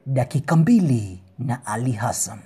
dakika mbili na Ali Hassan.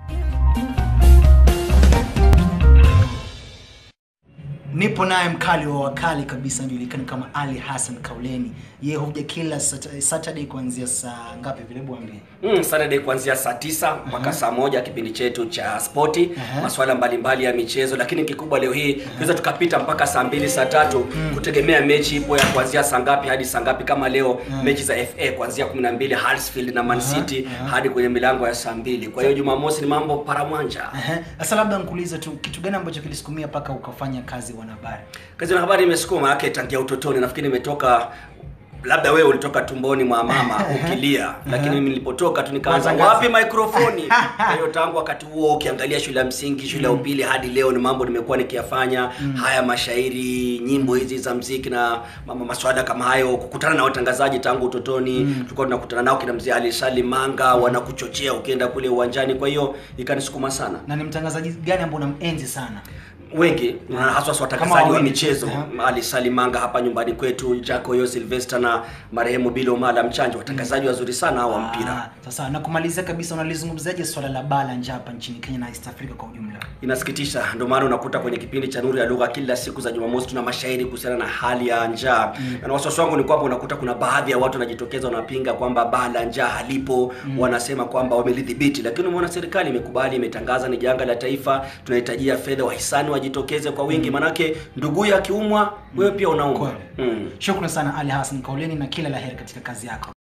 Nipo naye mkali wa wakali kabisa anajulikana kama Ali Hassan Kauleni. Yeye huja kila Sat- Saturday kuanzia saa ngapi vile bwambie? Mm, Saturday kuanzia saa tisa mpaka saa moja kipindi chetu cha spoti Aha. masuala mbalimbali ya michezo, lakini kikubwa leo hii tunaweza tukapita mpaka saa mbili saa tatu kutegemea mechi ipo ya kuanzia saa ngapi hadi saa ngapi. Kama leo mechi za FA kuanzia 12 Huddersfield na Man City hadi kwenye milango ya saa mbili. Kwa hiyo Jumamosi ni mambo paramwanja. Ehe. Sasa labda nikuulize tu kitu gani ambacho kilisukumia mpaka ukafanya kazi wanahabari? Kazi ya habari imesukuma yake tangia utotoni. Nafikiri nimetoka labda wewe ulitoka tumboni mwa mama ukilia, lakini mimi nilipotoka tu nikaanza Watangaza. wapi mikrofoni. Kwa hiyo tangu wakati huo ukiangalia shule ya msingi, shule ya upili hadi leo ni mambo nimekuwa nikiyafanya haya, mashairi, nyimbo hizi za mziki na mambo maswada kama hayo, kukutana na watangazaji tangu utotoni. Tulikuwa tunakutana nao kina mzee Ali Salim Manga, wanakuchochea ukienda kule uwanjani. Kwa hiyo ikanisukuma sana Na ni mtangazaji gani ambao unamenzi sana? wengi na haswa Kama watangazaji wa wawili. michezo Aha. Ali Salimanga hapa nyumbani kwetu, Jacoyo Sylvester na marehemu Bilo Mala Mchanja, watangazaji wazuri sana hao wa mpira. Ah, Sasa na kumalizia kabisa, unalizungumzaje swala la baa la njaa hapa nchini Kenya na East Africa kwa ujumla? Inasikitisha, ndio maana unakuta kwenye kipindi cha Nuru ya Lugha kila siku za Jumamosi tuna mashairi kuhusiana na hali ya njaa na wasiwasi wangu ni kwamba unakuta kuna baadhi ya watu wanajitokeza wanapinga kwamba baa la njaa halipo, wanasema kwamba wamelidhibiti, lakini umeona serikali imekubali, imetangaza ni janga la taifa, tunahitajia fedha, wahisani wajitokeze kwa wingi, manake nduguye akiumwa wewe pia unaumwa. Kweli. Mm. Shukrani sana Ali Hassan Kauleni na kila la heri katika kazi yako.